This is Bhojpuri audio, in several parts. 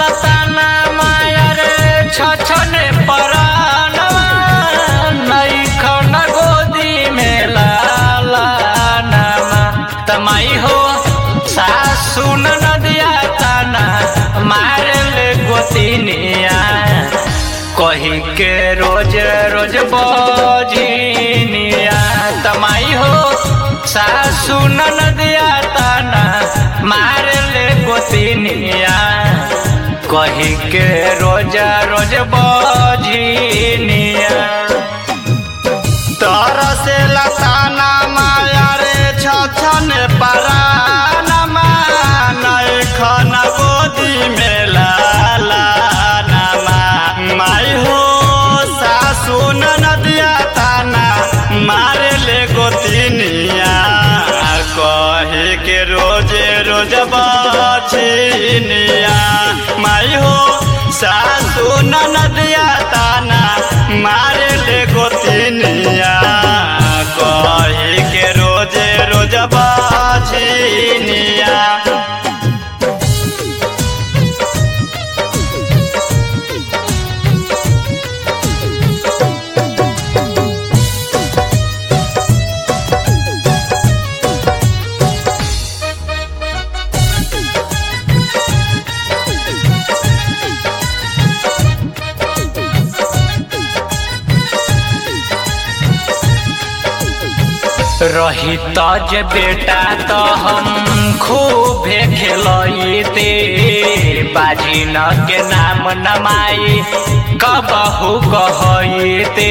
लताना मायर छछने परानवा नैखन गोदी में लाला नामा तमाई हो सासु नदिया ताना मारले गोतिनिया कही के रोज रोज बजिनिया तमाई हो सासु नदिया ताना मारले गोतिनिया कही के रोज रोज बजिनिया तरसे लताना माया रे छछन परानमा नैखन गोदी में लाला नामा माई हो सासु नदिया ताना मारे ले गोतिनिया कहे के रोजे रोज बछिनिया माई हो सासु नदिया ताना मारे ले गोतिनिया कहे के रोजे रोज बछिनिया रही तज बेटा तो हम खूबे खेलते बाजी न के नाम नमाई कबहू कहते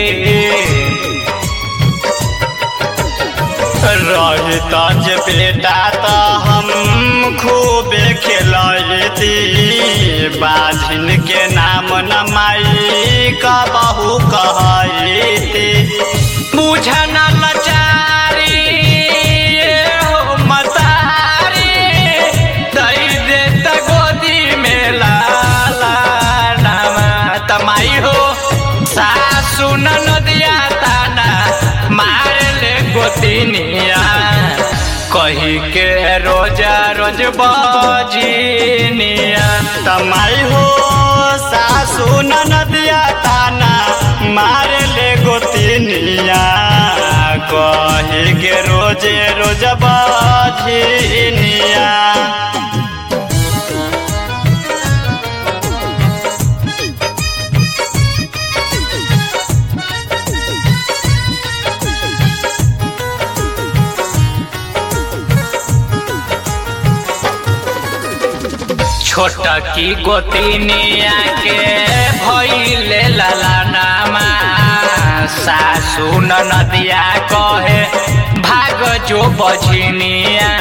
रही तज बेटा तो हम खूबे खेलती बाझिन के नाम नमाई कबहू कहती बुझन लचारी ये हो मतारी दई दे त गोदी में लाला नामा तमाई हो सासु नदिया ताना मार ले गोतिनिया कही के रोजा रोज बजिनिया तमाई हो सासु नदिया ताना मारे ले गोतिनिया कहे के रोजे रोज बझिनिया छोटा की गोतिनिया के भइले ललनामा सासु नदिया कहे भाग जो बझिनिया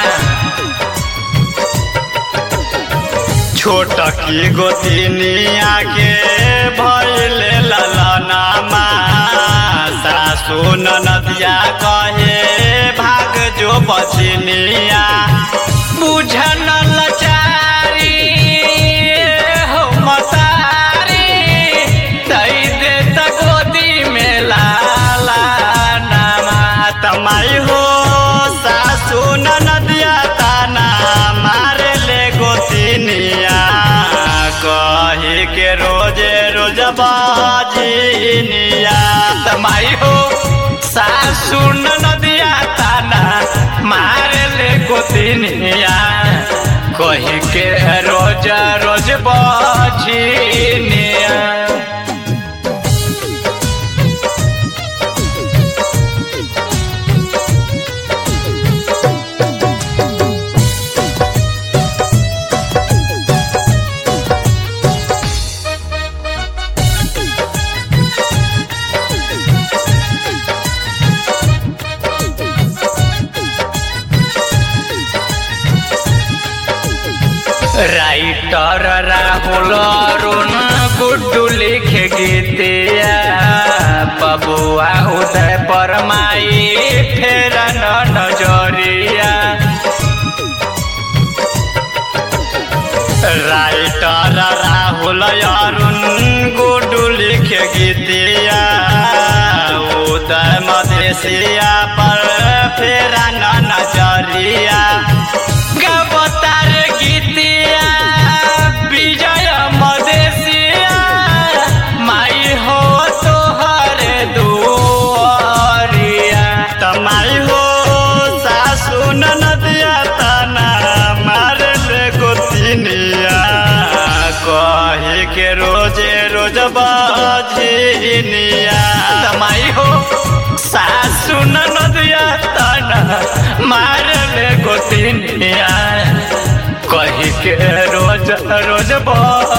छोट की गोतिनिया के भइले ललनामा सासु नदिया कहे भाग जो बछिनिया बुझन लचारी हो मतारी दई दे त गोदी में लाला नामा तमाई हो सासु नदिया ताना मारे ले गोतिनिया कहे के रोजे रोज बाजिनिया तमाई हो सासु नदिया ताना मारे ले गोतिनिया कही के रोज रोज बझिनिया राइटर राहुल अरुण गुड्डू लिखे गीतिया बबुआ उदय परमाई फेर न नजरिया राइटर राहुल अरुण गुडू लिखे गीतिया उदय मधेसिया पर फेरा न नजरिया गवतार गीतिया विजय के रोजे रोज बजनिया माई हो सासु नदिया तना मार ले गोतिनिया कही के रोज रोज बह